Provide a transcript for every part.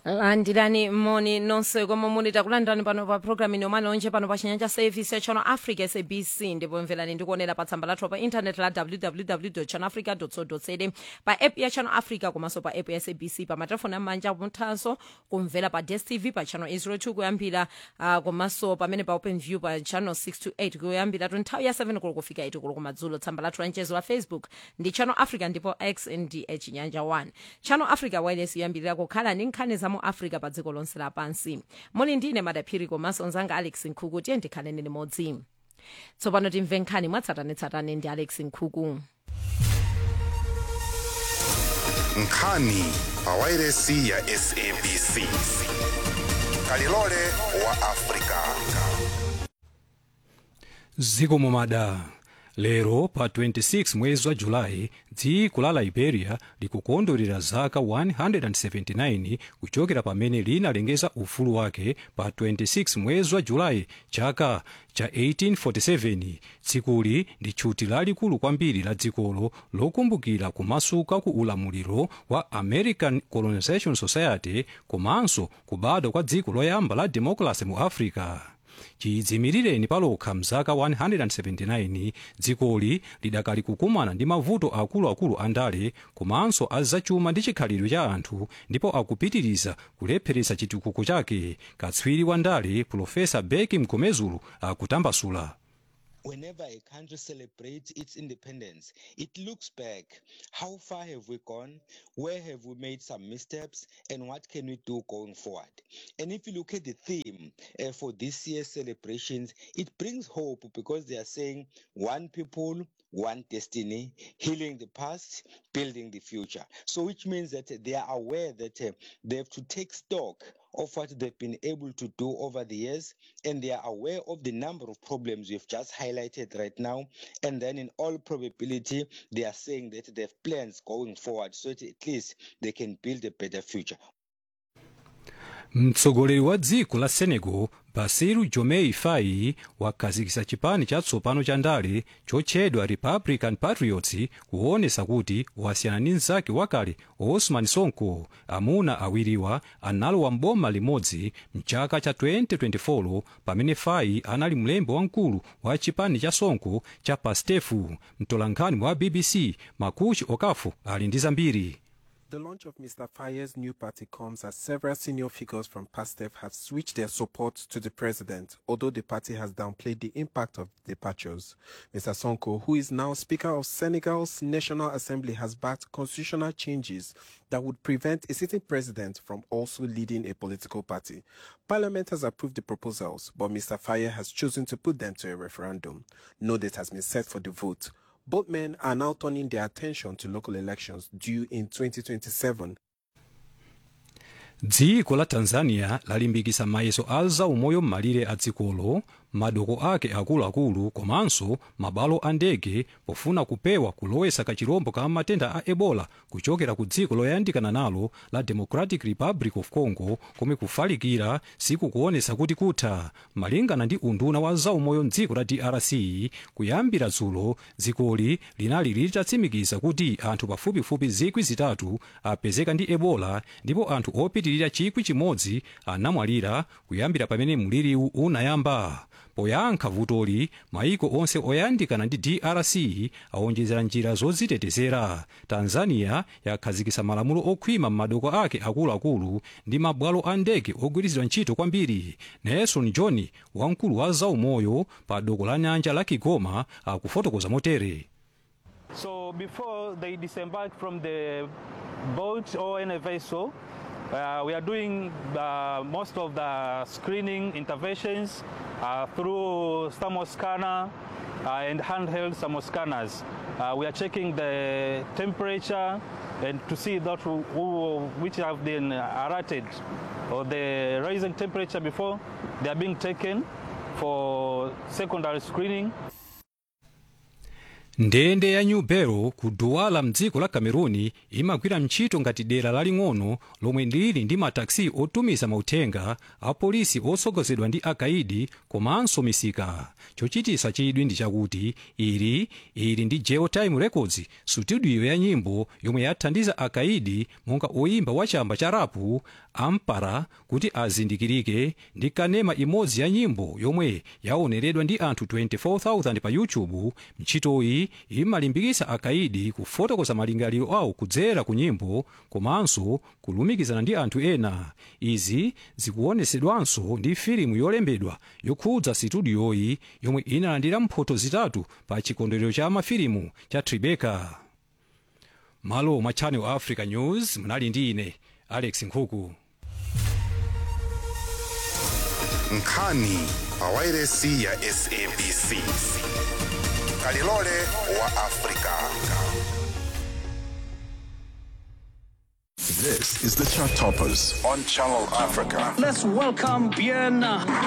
landirani moni nonse komwe muli takulandirani pano pa programu inomani onje pano pa chinyanja service ya channel africa sabc ndipo mverani ndikuonera pa tsamba lathu pa intaneti la www channel africa co za pa app ya channel africa komanso pa app ya sabc pa matelefoni amanja muthanso kumvera pa dstv pa channel 802 kuyambira uh, komanso pamene pa open view pa channel 628 kuyambira nthawi ya 7 kulo kufika 8 kulo kumadzulo tsamba lathu la mchezo wa facebook ndi channel africa ndipo x ndi chinyanja 1 channel africa wireless yoyambirira kukhala ndi nkhani za mu africa pa dziko lonse lapansi muli ndine madaphiri komanso mzanga alex nkhuku tiye ndikhaleni limodzi tsopano timve nkhani mwatsatanetsatane ndi alex nkhuku nkhani pa wairesi ya sabc kalilole wa afrika ziko momada lero pa 26 mwezi wa julayi dziko la liberia likukondwerera zaka 179 kuchokera pamene linalengeza ufulu wake pa 26 mwezi wa julayi chaka cha 1847 tsikuli ndi tchuti lalikulu kwambiri la dzikolo lokumbukira kumasuka ku ulamuliro wa american colonization society komanso kubadwa kwa dziko loyamba la democracy mu africa chidzimirireni palokha mzaka 179 dzikoli lidakali kukumana ndi mavuto akuluakulu a ndale komanso azachuma ndi chikhalidwe cha anthu ndipo akupitiriza kulepheretsa chitukuko chake katswiri wa ndale profesa beki mgomezulu akutambasula whenever a country celebrates its independence, it looks back. How far have we gone? Where have we made some missteps? And what can we do going forward? And if you look at the theme uh, for this year's celebrations, it brings hope because they are saying one people, one destiny, healing the past, building the future. So, which means that they are aware that uh, they have to take stock of what they've been able to do over the years, and they are aware of the number of problems we've just highlighted right now. And then, in all probability, they are saying that they have plans going forward so that at least they can build a better future. mtsogoleri wa dziko la senegal basiru jomei fayi wakhazikitsa chipani chatsopano cha ndale chotchedwa republican patriots kuonesa kuti wasiyana ndi mnzake wakale osman sonko amuna awiriwa analowa mboma limodzi mchaka cha 2024 pamene fayi anali mlembi wamkulu wa chipani cha sonko cha pastefu mtolankhani wa bbc makuchi okafu ali ndi zambiri The launch of Mr. Faye's new party comes as several senior figures from PASTEF have switched their support to the president, although the party has downplayed the impact of the departures. Mr. Sonko, who is now Speaker of Senegal's National Assembly, has backed constitutional changes that would prevent a sitting president from also leading a political party. Parliament has approved the proposals, but Mr. Faye has chosen to put them to a referendum. No date has been set for the vote. Both men are now turning their attention to local elections due in 2027. dziko la tanzania lalimbikitsa mayeso a zaumoyo m'malire a dzikolo madoko ake akuluakulu komanso mabwalo a ndege pofuna kupewa kulowetsa kachirombo ka matenda a ebola kuchokera ku dziko loyandikana nalo la democratic republic of congo komwe kufalikira sikukuonetsa kuti kutha malingana ndi unduna wa zaumoyo mdziko la drc kuyambira dzulo dzikoli linali litatsimikiza kuti anthu pafupifupi zikwi zitatu apezeka ndi ebola ndipo anthu opitirira chikwi chimodzi anamwalira kuyambira pamene mliriwu unayamba poyankha vutoli maiko onse oyandikana ndi drc awonjezera njira zodzitetezera tanzania yakhazikitsa malamulo okhwima m'madoko ake akuluakulu ndi mabwalo a ndege ogwiritsidwa ntchito kwambiri nelson john wamkulu wa zaumoyo pa doko la nyanja la kigoma akufotokoza motere So before they disembark from the boat or any vessel, uh, we are doing uh, most of the screening interventions uh, through thermoscanner uh, and handheld thermoscanners. Uh, we are checking the temperature and to see that who, who, which have been alerted or the rising temperature before they are being taken for secondary screening ndende ya new barrow ku douala mdziko la cameruni imagwira ntchito ngati dera laling'ono lomwe lili ndi mataxi otumiza mauthenga a polisi otsogozedwa ndi akaidi komanso misika chochitisa chidwi ndi chakuti ili ili ndi geotime records studio ya nyimbo yomwe yathandiza akaidi monga oyimba wa chamba cha rapu ampara kuti azindikirike ndi kanema imodzi ya nyimbo yomwe yaoneredwa ndi anthu 24000 pa youtube ntchitoyi imalimbikitsa akaidi kufotokoza malingaliro awo kudzera ku nyimbo komanso kulumikizana ndi anthu ena izi zikuonetsedwanso ndi filimu yolembedwa yokhudza situdiyoyi yomwe inalandira mphoto zitatu pa chikondwerero cha mafilimu cha tribeca malo mwa channel africa news munali ndi ine alex nkhuku nkhani pawairesi ya sabc kalilole wa afrika This is the Chart Toppers on Channel Africa. Let's welcome Bien.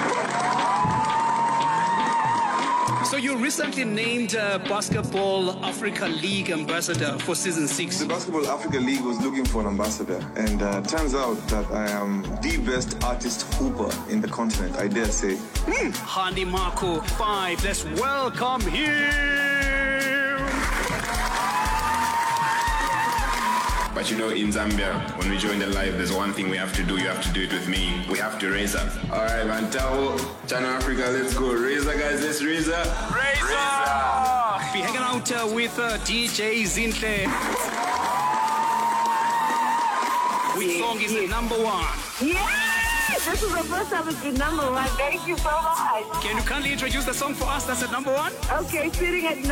So you recently named uh, Basketball Africa League ambassador for season six. The Basketball Africa League was looking for an ambassador, and uh, turns out that I am the best artist hooper in the continent, I dare say. Handy Marco five. Let's welcome him. But you know, in Zambia, when we join the live, there's one thing we have to do. You have to do it with me. We have to raise up. All right, man. Tao, Channel Africa, let's go. Raise up, guys. Let's raise up. Raise up. Be hanging out uh, with uh, DJ Zintle. Which song is the number one? Yes! This is the first time it's been number one. Thank you so much. Can you kindly introduce the song for us that's at number one? Okay, sitting at